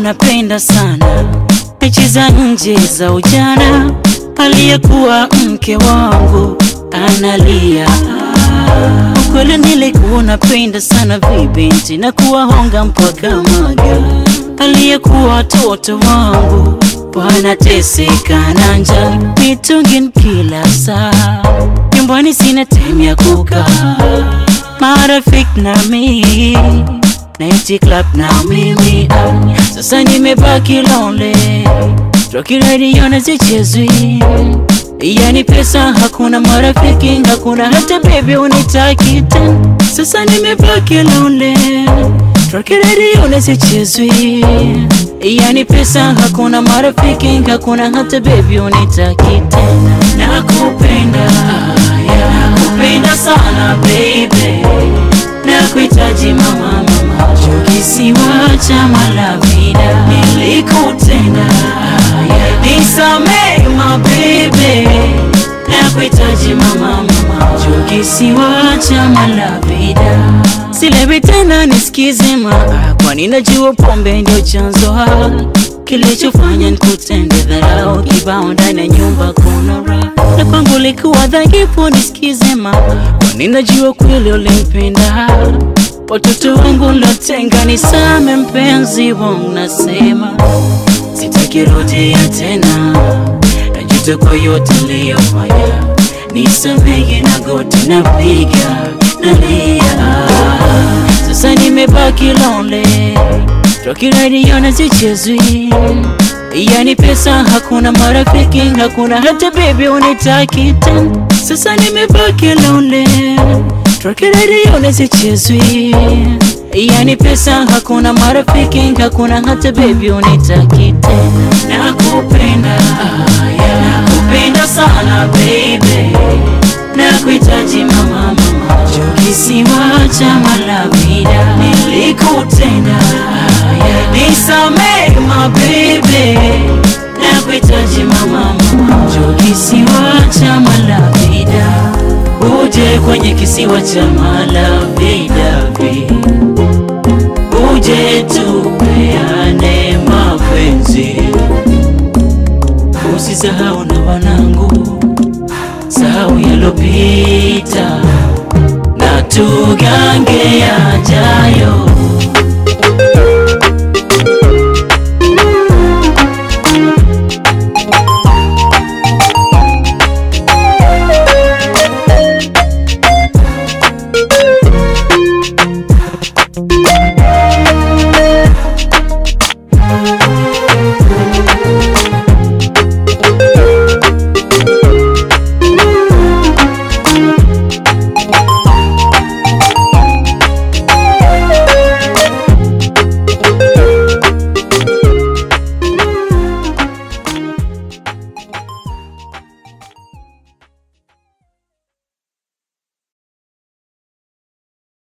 napenda sana mechi za nje za ujana. Aliyekuwa mke wangu analia, ukweli nilikuwa napenda sana vibinti na kuwahonga mpaka maga. Aliyekuwa watoto wangu wanateseka na njaa, mitungin kila saa, nyumbani sina time ya kukaa, marafiki na mimi Night club na mimi ah, sasa nimebaki lonely Rocky radio na zichezwi Yani pesa hakuna marafiki hakuna hata baby unitaki tena Sasa nimebaki lonely Rocky radio na zichezwi Yani pesa hakuna marafiki hakuna hata baby unitaki tena Nakupenda yeah, nakupenda sana baby Nakuhitaji mama mama kisiwa cha Malavida nilikutenda, nisamehe mabebe, nakuhitaji mama mama kisiwa cha Malavida silewi tena, nisikize ma, kwani najua pombe ndio chanzo ha kilichofanya nikutende dharau kibao ndani ya nyumba kuna raha na kwangu likuwa dhaifu, nisikize ma, kwani najua kweli ulimpenda watoto wangu lotenga, nisame mpenzi wangu, nasema sitaki rudia tena, najuta kwa yote niliyofanya, nisamehe na goti napiga nalia, sasa nimebaki lonely, Rocky radio na zichezwi Yani pesa hakuna, marafiki hakuna, hata baby unitaki tena, sasa nimebaki lonely Rocky radio na zichezwi Yani pesa hakuna, marafiki hakuna, hata baby unitaki tena, nakupenda yeah, nakupenda sana baby, nakuhitaji mama mama, kisiwa cha Malavida nilikutenda yeah, nisamehe mabebe, nakuhitaji mama mama, kisiwa cha Malavida uje kwenye kisiwa cha Malavida, uje tupeane mapenzi, usisahau na wanangu, sahau yalopita na tugange yajayo.